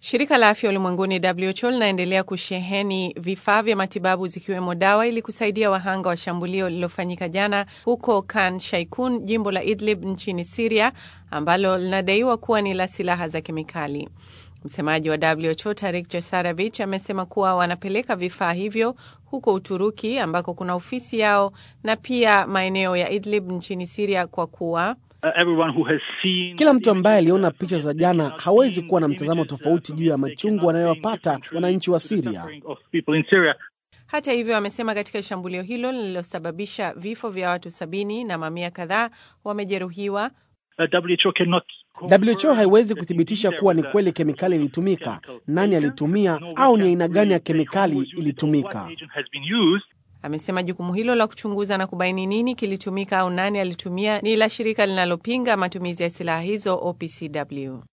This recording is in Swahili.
Shirika la afya ulimwenguni WHO linaendelea kusheheni vifaa vya matibabu zikiwemo dawa ili kusaidia wahanga wa shambulio lililofanyika jana huko Khan Shaikun, jimbo la Idlib nchini Siria, ambalo linadaiwa kuwa ni la silaha za kemikali. Msemaji wa WHO Tarik Jasaravich amesema kuwa wanapeleka vifaa hivyo huko Uturuki ambako kuna ofisi yao na pia maeneo ya Idlib nchini Siria kwa kuwa kila mtu ambaye aliona picha za jana hawezi kuwa na mtazamo tofauti juu ya machungu wanayowapata wananchi wa Siria. Hata hivyo, amesema katika shambulio hilo lililosababisha vifo vya watu sabini na mamia kadhaa wamejeruhiwa, WHO haiwezi kuthibitisha kuwa ni kweli kemikali ilitumika, nani alitumia, au ni aina gani ya kemikali ilitumika. Amesema jukumu hilo la kuchunguza na kubaini nini kilitumika au nani alitumia ni la shirika linalopinga matumizi ya silaha hizo OPCW.